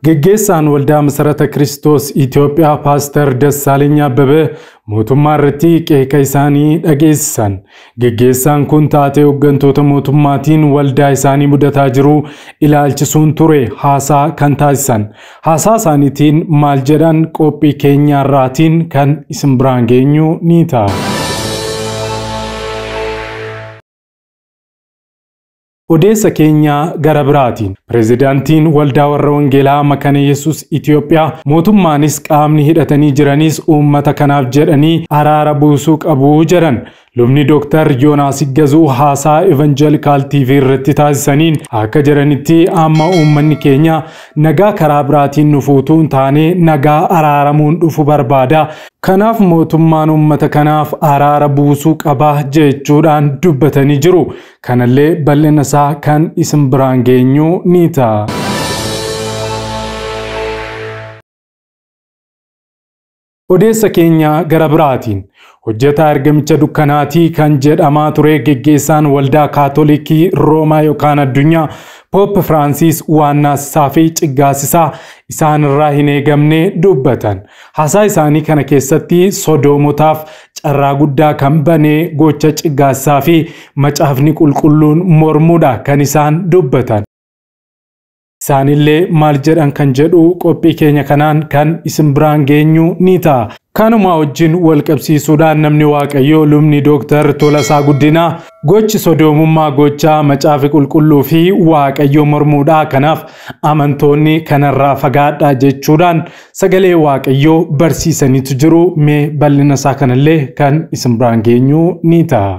Geggeessaan waldaa Masarata Kiristoos Itoophiyaa Paaster Dassaaleny Abbabee mootummaa irratti qeeqa isaanii dhageessisan. Geggeessaan kun taatee hooggantoota mootummaatiin waldaa isaanii mudataa jiru ilaalchisuun ture haasaa kan taasisan. Haasaa isaaniitiin maal jedhan qophii keenyaarraatiin kan isin biraan geenyu ni ta'a. Odeessa keenya gara biraatiin pireezidaantiin waldaa warra wangeelaa makana yesus Itoophiyaa mootummaanis qaamni hidhatanii jiranis uummata kanaaf jedhanii araara buusuu qabu jedhan lubni dooktar Yoonaas Iggazuu haasaa evanjelikaal TV irratti taasisaniin akka jedhanitti amma uummanni keenya nagaa karaa biraatiin nufuutuu hin taane nagaa araaramuun dhufu barbaada. Kanaaf mootummaan uummata kanaaf araara buusuu qaba jechuudhaan dubbatanii jiru. Kanallee bal'ina isaa kan isin biraan geenyu ni ta'a. Odeessa keenya gara biraatiin hojjetaa ergamicha dukkanaatii kan jedhamaa ture geggeessaan waldaa kaatolikii roomaa yookaan addunyaa Poop Firaansis waannaasisaa fi ciggaasisaa isaan irraa hin eegamne dubbatan. Haasaa isaanii kana keessatti sodoomotaaf carraa guddaa kan banee gocha ciggaasisaa fi macaafni qulqulluun mormuudha kan isaan dubbatan. Isaanillee maal jedhan kan jedhu qophii keenya kanaan kan isin biraan geenyu ni ta'a. Kanuma wajjin wal qabsiisuudhaan namni Waaqayyoo lubni Dooktar Tolasaa Guddinaa gochi sodoomummaa gochaa macaafi qulqulluu fi Waaqayyoo mormuudha. Kanaaf amantoonni kanarraa fagaadhaa jechuudhaan sagalee Waaqayyoo barsiisaniitu jiru. Mee bal'ina isaa kanallee kan isin biraan geenyu ni ta'a.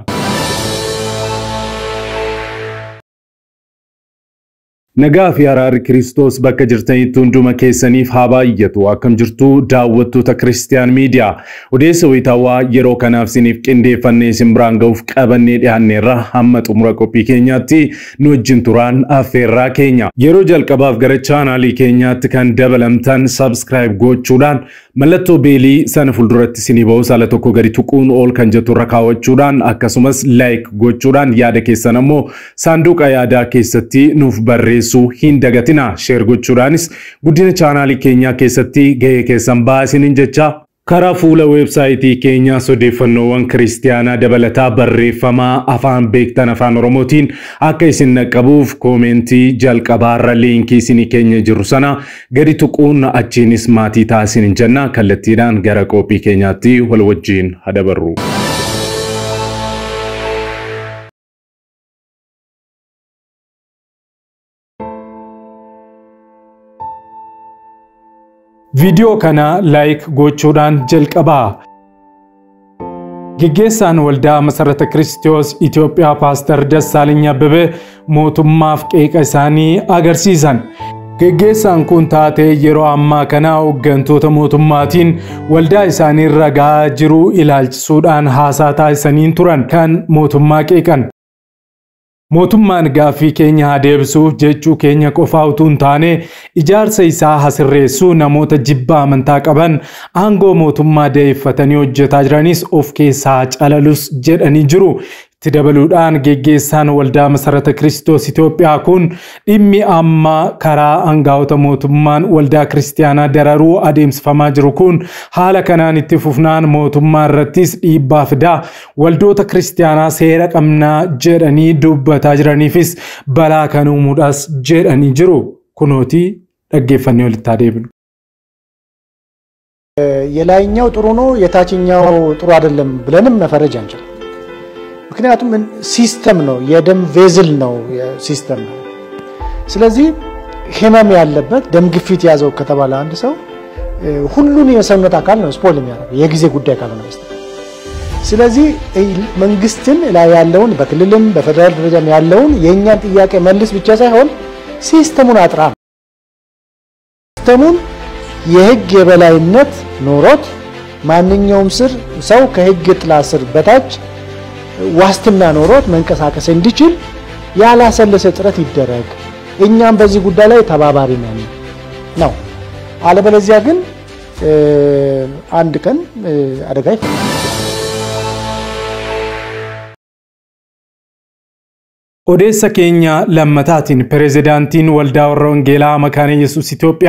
Nagaa fi araarri Kiristoos bakka jirtanitti hunduma keessaniif haa baay'atu. Akkam jirtu daawwattoota Kiristiyaan Miidiyaa. Odeessa wayitaawwaa yeroo kanaaf isiniif qindeeffannee isin biraan ga'uuf qabannee dhiyaanneerra hamma xumura qophii keenyaatti nu wajjin turaan affeerraa keenya. Yeroo jalqabaaf gara chaanaalii keenyaatti kan dabalamtan sabskiraayib gochuudhaan mallattoo beelii sana fuulduratti isinii ba'u saala tokko gadi tuquun ol kan jettu irra kaawwachuudhaan akkasumas laayik gochuudhaan yaada keessan ammoo saanduqa yaadaa keessatti nuuf barreessu. barreessuu hin dagatina sheer gochuudhaanis guddina chaanaalii keenyaa keessatti gahee keessan baasiniin jecha karaa fuula weebsaayitii keenyaa odeeffannoowwan kiristiyaanaa dabalataa barreeffamaa afaan beektan afaan oromootiin akka isin naqqabuuf koomentii jalqabaarra liinkii isinii keenya jiru sana gadi tuquun achiinis maatii taasiniin jenna kallattiidhaan gara qophii keenyaatti wal wajjiin hadabarru. Viidiyoo kana laayik gochuudhaan jalqabaa. Geggeessaan waldaa Masarata Kiristoos Itoophiyaa Paaster Dassaaleny Abbabee mootummaaf qeeqa isaanii agarsiisan. Geggeessaan kun taatee yeroo ammaa kana hooggantoota mootummaatiin waldaa isaanii ragaa jiru ilaalchisuudhaan haasaa taasisaniin turan kan mootummaa qeeqan. Mootummaan gaaffii keenya haa deebisu jechuu keenya qofaa utuu hin taane ijaarsa isaa haa sirreessu namoota jibba amantaa qaban aangoo mootummaa da'eeffatanii hojjetaa jiranis of keessaa calalus jedhanii jiru. Itti dabaluudhaan geggeessaan waldaa masarata Kiristoos Itoophiyaa kun dhimmi amma karaa aangaa'ota mootummaan waldaa kiristiyaanaa dararuu adeemsifamaa jiru kun haala kanaan itti fufnaan mootummaa irrattis dhiibbaa fidaa waldoota kiristiyaanaa seera qabnaa jedhanii dubbataa jiraniifis balaa kan uumuudhaas jedhanii jiru. Kunooti dhaggeeffannee walitti adeemnu. የላይኛው ጥሩ ነው የታችኛው ጥሩ አይደለም ብለንም መፈረጅ አንችልም። ምክንያቱም ሲስተም ነው፣ የደም ቬዝል ነው ሲስተም ነው። ስለዚህ ህመም ያለበት ደም ግፊት ያዘው ከተባለ አንድ ሰው ሁሉን የሰውነት አካል ነው ስፖል የሚያደርገው የጊዜ ጉዳይ ካልሆነ በስተቀር። ስለዚህ መንግስትን ላይ ያለውን በክልልም በፌደራል ደረጃም ያለውን የእኛን ጥያቄ መልስ ብቻ ሳይሆን ሲስተሙን አጥራ ነው። ሲስተሙን የህግ የበላይነት ኖሮት ማንኛውም ስር ሰው ከህግ ጥላ ስር በታች ዋስትና ኖሮት መንቀሳቀስ እንዲችል ያላሰለሰ ጥረት ይደረግ። እኛም በዚህ ጉዳይ ላይ ተባባሪ ነን ነው። አለበለዚያ ግን አንድ ቀን አደጋ ይፈጠራል። Odeessa keenya lammataatiin pireezidaantiin waldaa warra wangeelaa makaana yesus Itoophiyaa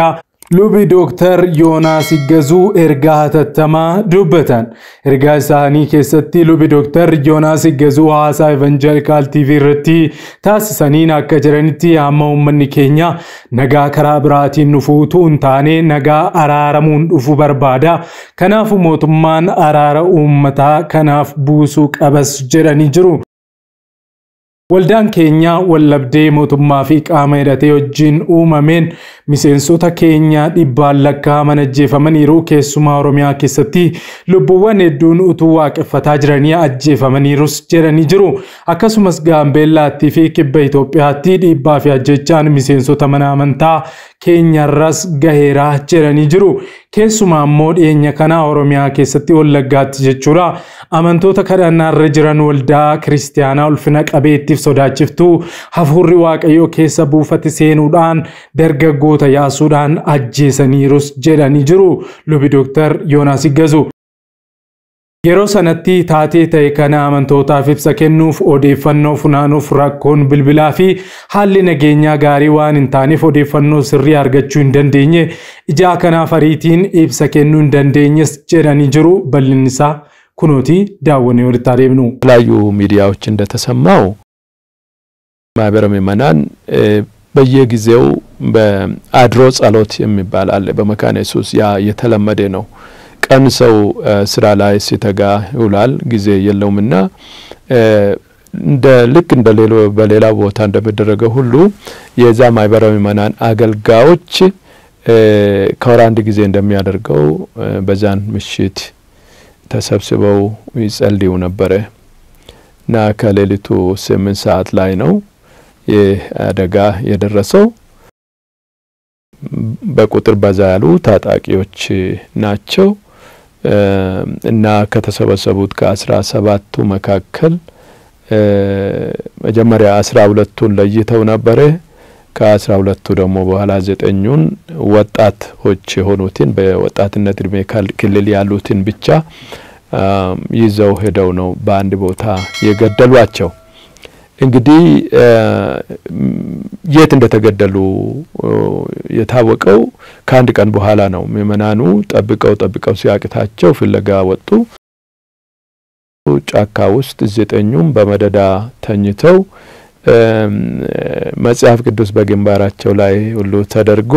Lubi Dooktar Yoonaas Iggazuu ergaa hatattamaa dubbatan. Ergaa isaanii keessatti lubi Dooktar Yoonaas Iggazuu haasaa Evanjelikaal TV irratti taasisaniin akka jiranitti hamma uummanni keenya nagaa karaa biraatiin dhufuutu hin taane nagaa araaramuun dhufu barbaada. Kanaafuu mootummaan araara uummataa kanaaf buusuu qabas jedhanii jiru. Waldaan keenya wallabdee mootummaa fi qaama hidhatee wajjin uumameen miseensota keenya dhibbaan lakkaa'aman ajjeefamaniiru keessumaa Oromiyaa keessatti lubbuuwwan hedduun utuu waaqeffataa jiranii ajjeefamaniirus jedhanii jiru. Akkasumas Gaambeellaattii fi kibba Itoophiyaatti dhiibbaa fi ajjechaan miseensota mana amantaa keenyarras gaheeraa jedhanii jiru. Keessumaa immoo dhiyeenya kana Oromiyaa keessatti Wallaggaatti jechuudha. Amantoota kadhannaarra jiran waldaa kiristaanaa ulfina qabeettiif sodaachiftuu hafuurri waaqayyoo keessa buufate seenuudhaan dargaggoota yaasuudhaan ajjeesaniirus jedhanii jiru. Lubi Dooktar Yoonaas Iggazuu. Yeroo sanatti taatee ta'e kana amantootaaf ibsa kennuuf odeeffannoo funaanuuf rakkoon bilbilaa fi haalli nageenyaa gaarii waan hin taaneef odeeffannoo sirrii argachuu hin dandeenye ijaa kanaaf ariitiin ibsa kennuu hin dandeenyes jedhanii jiru bal'inni isaa kunooti daawwannee walitti adeemnu. የተለያዩ ሚዲያዎች እንደተሰማው ማህበረ ምዕመናን በየጊዜው በአድሮ ጸሎት የሚባል አለ በመካነ ኢየሱስ ያ የተለመደ ነው። ቀን ሰው ስራ ላይ ሲተጋ ይውላል፣ ጊዜ የለውምና እንደ ልክ እንደ ሌሎ በሌላ ቦታ እንደሚደረገው ሁሉ የዛ ማህበረ ምዕመናን አገልጋዮች ከወር አንድ ጊዜ እንደሚያደርገው በዛን ምሽት ተሰብስበው ይጸልዩ ነበረ እና ከሌሊቱ ስምንት ሰዓት ላይ ነው ይህ አደጋ የደረሰው። በቁጥር በዛ ያሉ ታጣቂዎች ናቸው እና ከተሰበሰቡት ከአስራ ሰባቱ መካከል መጀመሪያ አስራ ሁለቱን ለይተው ነበረ። ከአስራ ሁለቱ ደግሞ በኋላ ዘጠኙን ወጣቶች የሆኑትን በወጣትነት እድሜ ክልል ያሉትን ብቻ ይዘው ሄደው ነው በአንድ ቦታ የገደሏቸው። እንግዲህ የት እንደተገደሉ የታወቀው ከአንድ ቀን በኋላ ነው። ምዕመናኑ ጠብቀው ጠብቀው ሲያቅታቸው ፍለጋ ወጡ። ጫካ ውስጥ ዘጠኙም በመደዳ ተኝተው መጽሐፍ ቅዱስ በግንባራቸው ላይ ሁሉ ተደርጎ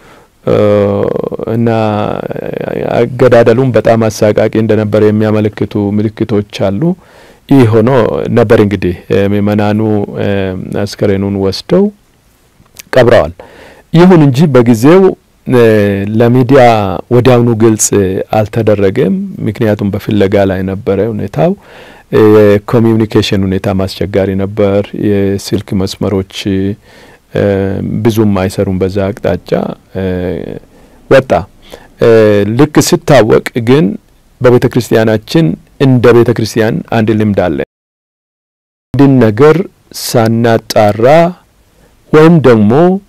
እና አገዳደሉም በጣም አሳቃቂ እንደነበረ የሚያመለክቱ ምልክቶች አሉ። ይህ ሆኖ ነበር እንግዲህ ምዕመናኑ አስከሬኑን ወስደው ቀብረዋል። ይሁን እንጂ በጊዜው ለሚዲያ ወዲያውኑ ግልጽ አልተደረገም። ምክንያቱም በፍለጋ ላይ ነበረ ሁኔታው። የኮሚዩኒኬሽን ሁኔታ አስቸጋሪ ነበር። የስልክ መስመሮች ብዙም አይሰሩም። በዛ አቅጣጫ ወጣ። ልክ ሲታወቅ ግን በቤተ ክርስቲያናችን እንደ ቤተ ክርስቲያን አንድ ልምድ አለ። አንድን ነገር ሳናጣራ ወይም ደግሞ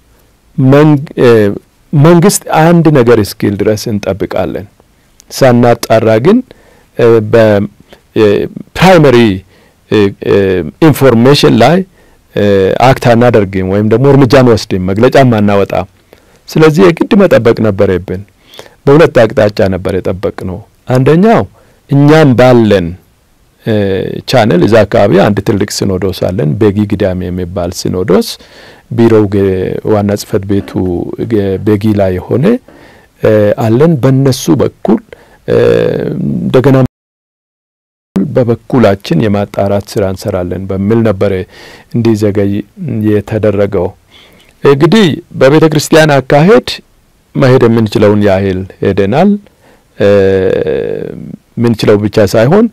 መንግስት አንድ ነገር እስኪል ድረስ እንጠብቃለን። ሳናጣራ ግን በፕራይመሪ ኢንፎርሜሽን ላይ አክት አናደርግም ወይም ደግሞ እርምጃ አንወስድም፣ መግለጫም አናወጣም። ስለዚህ የግድ መጠበቅ ነበረብን። በሁለት አቅጣጫ ነበር የጠበቅ ነው። አንደኛው እኛም ባለን ቻነል እዛ አካባቢ አንድ ትልቅ ሲኖዶስ አለን፣ ቤጊ ግዳሜ የሚባል ሲኖዶስ ቢሮው ዋና ጽህፈት ቤቱ ቤጊ ላይ የሆነ አለን። በነሱ በኩል እንደገና በበኩላችን የማጣራት ስራ እንሰራለን በሚል ነበረ እንዲዘገይ የተደረገው። እንግዲህ በቤተ ክርስቲያን አካሄድ መሄድ የምንችለውን ያህል ሄደናል። ምንችለው ብቻ ሳይሆን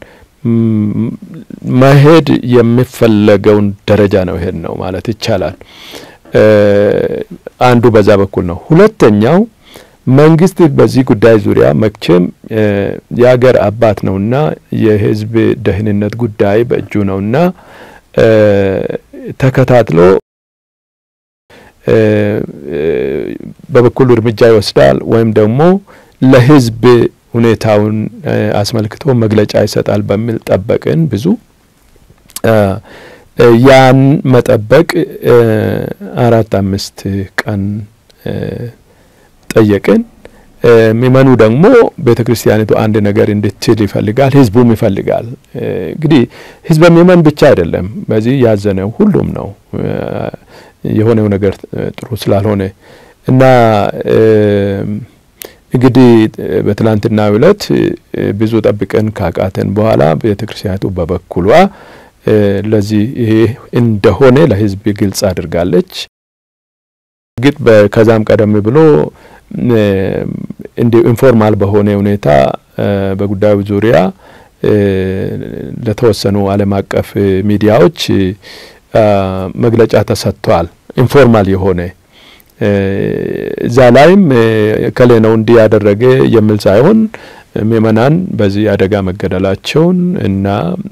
መሄድ የሚፈለገውን ደረጃ ነው ይሄድ ነው ማለት ይቻላል። አንዱ በዛ በኩል ነው። ሁለተኛው መንግስት በዚህ ጉዳይ ዙሪያ መቼም የሀገር አባት ነውና የህዝብ ደህንነት ጉዳይ በእጁ ነውና ተከታትሎ በበኩሉ እርምጃ ይወስዳል ወይም ደግሞ ለህዝብ ሁኔታውን አስመልክቶ መግለጫ ይሰጣል በሚል ጠበቅን። ብዙ ያን መጠበቅ አራት አምስት ቀን ጠየቅን። ምእመኑ ደግሞ ቤተ ክርስቲያኒቱ አንድ ነገር እንድትል ይፈልጋል፣ ህዝቡም ይፈልጋል። እንግዲህ ህዝበ ምእመን ብቻ አይደለም በዚህ ያዘነው ሁሉም ነው የሆነው ነገር ጥሩ ስላልሆነ እና እንግዲህ በትላንትናው ዕለት ብዙ ጠብቀን ካቃተን በኋላ ቤተ ክርስቲያኒቱ በበኩሏ ለዚህ ይሄ እንደሆነ ለህዝብ ግልጽ አድርጋለች። እርግጥ ከዛም ቀደም ብሎ እንዲሁ ኢንፎርማል በሆነ ሁኔታ በጉዳዩ ዙሪያ ለተወሰኑ ዓለም አቀፍ ሚዲያዎች መግለጫ ተሰጥቷል። ኢንፎርማል የሆነ እዛ ላይም ከሌ ነው እንዲህ ያደረገ የሚል ሳይሆን ምእመናን በዚህ አደጋ መገደላቸውን እና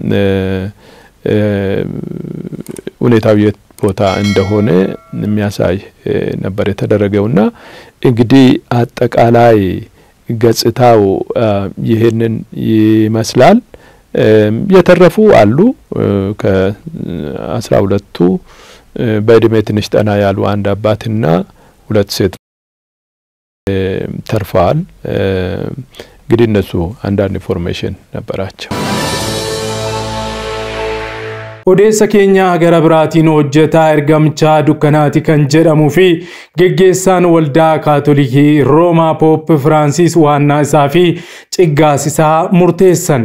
ሁኔታው የት ቦታ እንደሆነ የሚያሳይ ነበር የተደረገውና እንግዲህ አጠቃላይ ገጽታው ይህንን ይመስላል። የተረፉ አሉ። ከአስራ ሁለቱ በእድሜ ትንሽ ጠና ያሉ አንድ አባትና ሁለት ሴት ተርፈዋል። እንግዲህ እነሱ አንዳንድ ኢንፎርሜሽን ነበራቸው። odeessa keenya gara biraatiin hojjetaa ergamchaa dukkanaati kan jedhamuu fi geggeessaan waldaa kaatolikii roomaa poop firaansis waannaa isaa fi ciggaasisaa murteessan.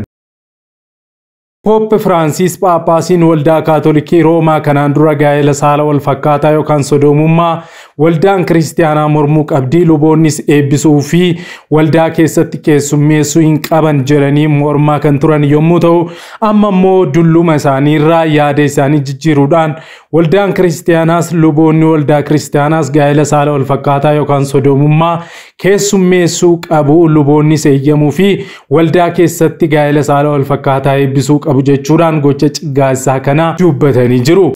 Poop Firaansis Phaaphaasiin waldaa Kaatolikii Roomaa kanaan dura gaa'ela saala wal fakkaataa yookaan sodoomummaa waldaan kiristaanaa mormuu qabdii luboonnis eebbisuu fi waldaa keessatti keessummeessuu hin qaban jedhanii mormaa kan turan yommuu ta'u amma immoo dulluma isaaniirraa yaada isaanii jijjiiruudhaan waldaan kiristaanaas luboonni waldaa kiristaanaas gaa'ela saala wal fakkaataa yookaan sodoomummaa keessummeessuu qabu luboonnis eeyyamuu fi waldaa keessatti gaa'ela saala wal fakkaataa eebbisuu qabu jechuudhaan gocha ciggaasaa kana dubbatanii jiru.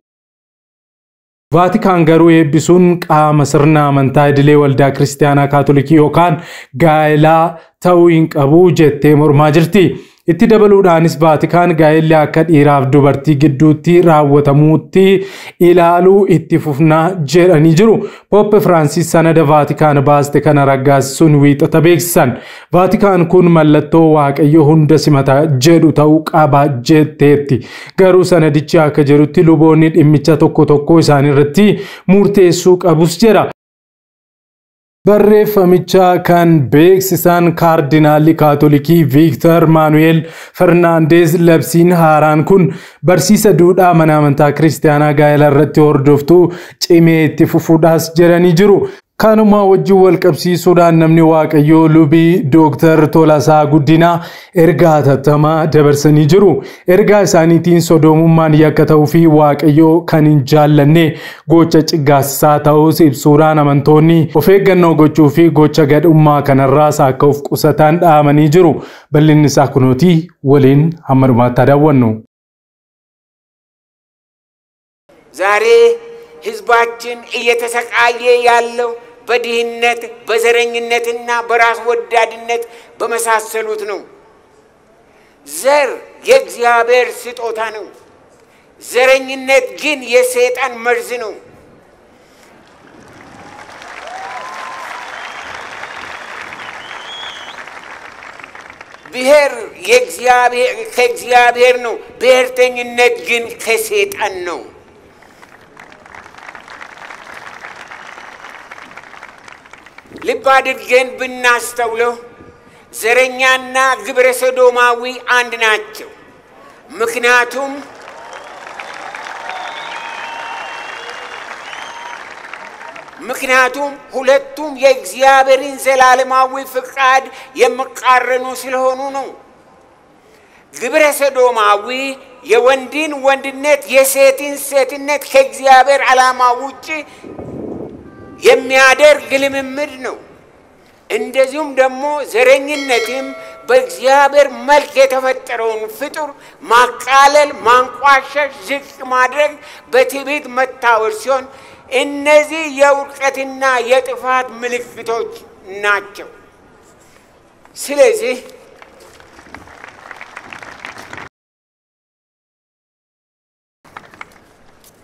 Vaatikaan garuu eebbisuun qaama sirna amantaa idilee waldaa kiristaanaa kaatolikii yookaan gaa'elaa ta'uu hin qabu jettee mormaa jirti. Itti dabaluudhaanis Vaatikaan gaa'elli akka dhiiraaf dubartii gidduutti raawwatamuutti ilaaluu itti fufnaa jedhanii jiru. Poppe Firaansis sanada Vaatikaan baaste kana raggaasisuun wiixata beeksisan. Vaatikaan kun mallattoo waaqayyo hunda simata jedhu ta'uu qaba jetteetti. Garuu sanadichi akka jedhutti luboonni dhimmicha tokko tokko isaaniirratti murteessuu qabus jedha. Barreeffamicha kan beeksisan kaardinaalli kaatolikii Viiktar Maanu'eel Fernaandeez labsiin haaraan kun barsiisa duudhaa mana amantaa kiristaanaa gaa'ela irratti hordoftuu cimee itti fufuudhaas jedhanii jiru. Kanuma wajjin wal qabsiisuudhaan namni waaqayyoo lubii Dooktar Tolasaa Guddinaa ergaa hatattamaa dabarsanii jiru. Ergaa isaaniitiin sodoomummaan yakka ta'uu fi waaqayyoo kan hin jaallanne gocha ciggaasisaa ta'us ibsuudhaan amantoonni of eeggannoo gochuu fi gocha gadhummaa kanarraas akka of qusatan dhaamanii jiru. Bal'inni isaa kunootii waliin hamma dhumaatti daawwannu. ዛሬ ህዝባችን እየተሰቃየ ያለው በድህነት በዘረኝነትና በራስ ወዳድነት በመሳሰሉት ነው። ዘር የእግዚአብሔር ስጦታ ነው። ዘረኝነት ግን የሰይጣን መርዝ ነው። ብሔር ከእግዚአብሔር ነው። ብሔርተኝነት ግን ከሰይጣን ነው። ልብ አድርገን ብናስተውለው ዘረኛና ግብረ ሰዶማዊ አንድ ናቸው። ምክንያቱም ምክንያቱም ሁለቱም የእግዚአብሔርን ዘላለማዊ ፍቃድ የሚቃረኑ ስለሆኑ ነው። ግብረ ሰዶማዊ የወንድን ወንድነት የሴትን ሴትነት ከእግዚአብሔር ዓላማ ውጭ የሚያደርግ ልምምድ ነው። እንደዚሁም ደግሞ ዘረኝነትም በእግዚአብሔር መልክ የተፈጠረውን ፍጡር ማቃለል፣ ማንቋሸሽ፣ ዝቅ ማድረግ፣ በትዕቢት መታወር ሲሆን እነዚህ የውድቀትና የጥፋት ምልክቶች ናቸው። ስለዚህ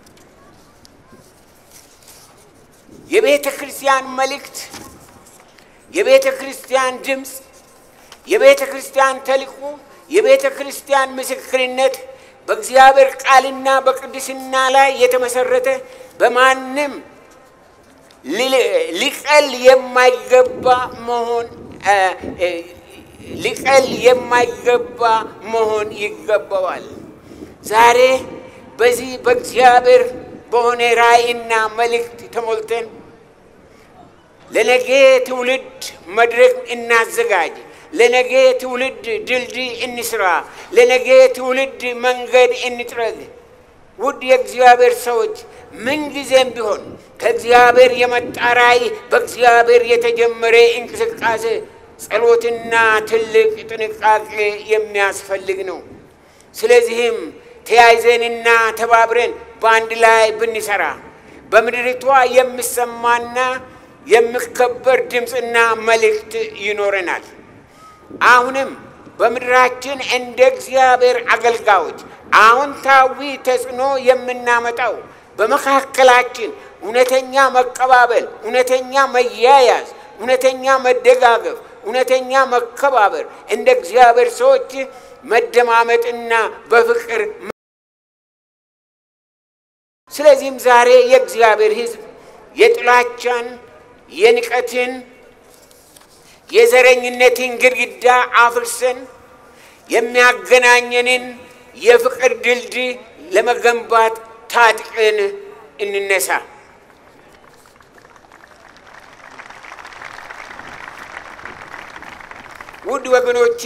የቤተ ክርስቲያን መልእክት የቤተ ክርስቲያን ድምፅ፣ የቤተ ክርስቲያን ተልእኮ፣ የቤተ ክርስቲያን ምስክርነት በእግዚአብሔር ቃልና በቅድስና ላይ የተመሰረተ በማንም ሊቀል የማይገባ መሆን ሊቀል የማይገባ መሆን ይገባዋል። ዛሬ በዚህ በእግዚአብሔር በሆነ ራእይና መልእክት ተሞልተን ለነገ ትውልድ መድረክ እናዘጋጅ፣ ለነገ ትውልድ ድልድይ እንስራ፣ ለነገ ትውልድ መንገድ እንጥረግ። ውድ የእግዚአብሔር ሰዎች ምንጊዜም ቢሆን ከእግዚአብሔር የመጣ ራእይ በእግዚአብሔር የተጀመረ እንቅስቃሴ ጸሎትና ትልቅ ጥንቃቄ የሚያስፈልግ ነው። ስለዚህም ተያይዘንና ተባብረን በአንድ ላይ ብንሰራ በምድሪቷ የሚሰማና የሚከበር ድምፅና መልእክት ይኖረናል። አሁንም በምድራችን እንደ እግዚአብሔር አገልጋዮች አዎንታዊ ተጽዕኖ የምናመጣው በመካከላችን እውነተኛ መቀባበል፣ እውነተኛ መያያዝ፣ እውነተኛ መደጋገፍ፣ እውነተኛ መከባበር፣ እንደ እግዚአብሔር ሰዎች መደማመጥና በፍቅር ስለዚህም ዛሬ የእግዚአብሔር ሕዝብ የጥላቻን፣ የንቀትን፣ የዘረኝነትን ግድግዳ አፍርሰን የሚያገናኘንን የፍቅር ድልድይ ለመገንባት ታጥቀን እንነሳ። ውድ ወገኖቼ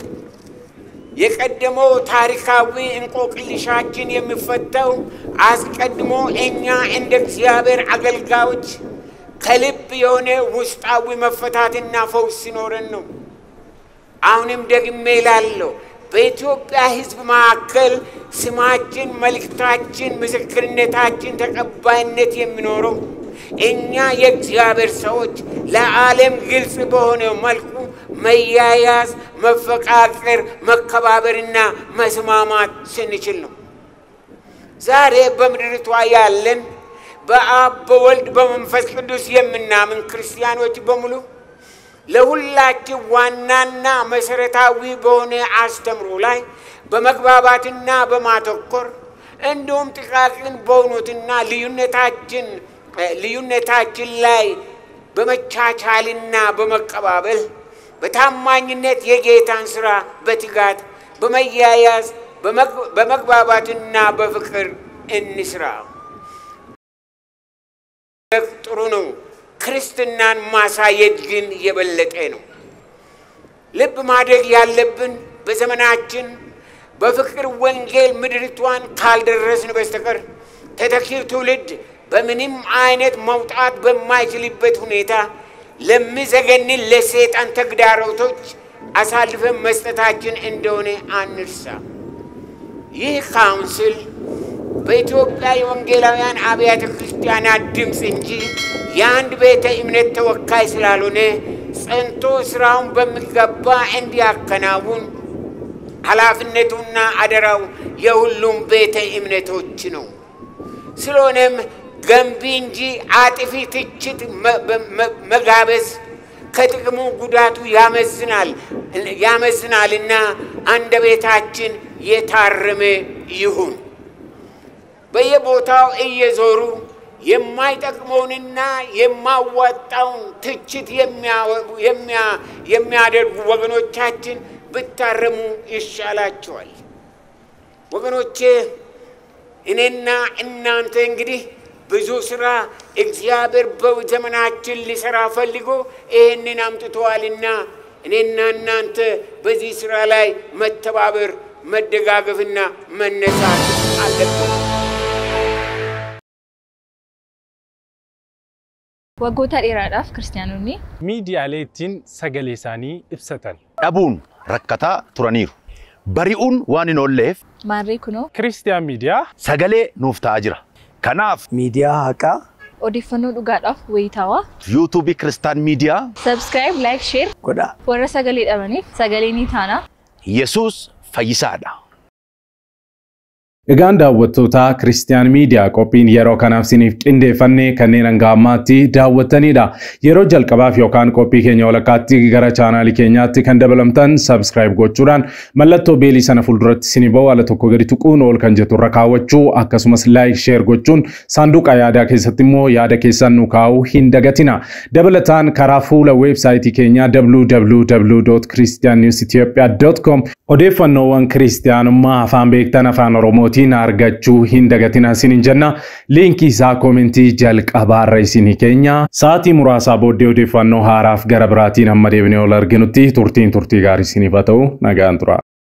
የቀደመው ታሪካዊ እንቆቅልሻችን የሚፈታው አስቀድሞ እኛ እንደ እግዚአብሔር አገልጋዮች ከልብ የሆነ ውስጣዊ መፈታትና ፈውስ ሲኖረን ነው። አሁንም ደግሜ እላለሁ፣ በኢትዮጵያ ሕዝብ መካከል ስማችን፣ መልእክታችን፣ ምስክርነታችን ተቀባይነት የሚኖረው እኛ የእግዚአብሔር ሰዎች ለዓለም ግልጽ በሆነ መልኩ መያያዝ፣ መፈቃቀር፣ መከባበርና መስማማት ስንችል ነው። ዛሬ በምድሪቷ ያለን በአብ በወልድ በመንፈስ ቅዱስ የምናምን ክርስቲያኖች በሙሉ ለሁላችን ዋናና መሰረታዊ በሆነ አስተምሮ ላይ በመግባባትና በማተኮር እንዲሁም ጥቃቅን በሆኑትና ልዩነታችን ልዩነታችን ላይ በመቻቻልና በመቀባበል በታማኝነት የጌታን ስራ በትጋት በመያያዝ በመግባባትና በፍቅር እንስራ። ጥሩ ነው። ክርስትናን ማሳየት ግን የበለጠ ነው። ልብ ማድረግ ያለብን በዘመናችን በፍቅር ወንጌል ምድሪቷን ካልደረስን በስተቀር ተተኪው ትውልድ በምንም አይነት መውጣት በማይችልበት ሁኔታ ለሚዘገንን ለሰይጣን ተግዳሮቶች አሳልፈን መስጠታችን እንደሆነ አንርሳ። ይህ ካውንስል በኢትዮጵያ የወንጌላውያን አብያተ ክርስቲያናት ድምፅ እንጂ የአንድ ቤተ እምነት ተወካይ ስላልሆነ ጸንቶ ስራውን በሚገባ እንዲያከናውን ኃላፊነቱና አደራው የሁሉም ቤተ እምነቶች ነው። ስለሆነም ገንቢ እንጂ አጥፊ ትችት መጋበዝ ከጥቅሙ ጉዳቱ ያመዝናል ያመዝናልና አንደበታችን የታረመ ይሁን። በየቦታው እየዞሩ የማይጠቅመውንና የማዋጣውን ትችት የሚያደርጉ ወገኖቻችን ብታረሙ ይሻላቸዋል። ወገኖቼ እኔና እናንተ እንግዲህ ብዙ ስራ እግዚአብሔር በዘመናችን ሊሰራ ፈልጎ ይህንን አምጥተዋልና እኔና እናንተ በዚህ ስራ ላይ መተባበር፣ መደጋገፍና መነሳት አለብን። Waggoota dheeraadhaaf kiristaanonni miidiyaalee ittiin sagalee isaanii ibsatan. dhabuun rakkataa turaniiru. Bari'uun waan hin oolleef maarree kunoo Kiristiyaan miidiyaa sagalee nuuf ta'aa jira. Kanaaf miidiyaa haqaa odeeffannoo dhugaadhaaf wayitaawaa yuutuubii Kiristaan Miidiyaa sabskiraayib laayik sheer godhaa. warra sagalee dhabaniif sagalee ni taana Yesuus Fayyisaadha. Egaan daawwattoota Kiristiyaan Miidiyaa qophiin yeroo kanaaf isiniif qindeeffanne kanneen hanga ammaatti daawwattanidha. Yeroo jalqabaaf yookaan qophii keenya walakkaatti gara chaanaalii keenyaatti kan dabalamtan sabskiraayib gochuudhaan mallattoo beelii sana fuulduratti isinii ba'u ala tokko gadi tuquun ol kan jettu irra kaawwachuu akkasumas laayik sheer gochuun saanduqa yaadaa keessatti immoo yaada keessan nu kaa'uu hin dagatina. Dabalataan karaa fuula weebsaayitii keenyaa www.christiannewsethiopia.com odeeffannoowwan kiristiyaanummaa afaan beektan afaan oromootiin argachuu hin dagatina isiniin jenna liinkii isaa koomentii jalqabaarra isinii keenya sa'aatii muraasaa booddee odeeffannoo haaraaf gara biraatiin hamma deebinee ol arginutti turtiin turtii gaarii isiniif haa ta'u nagaan tura.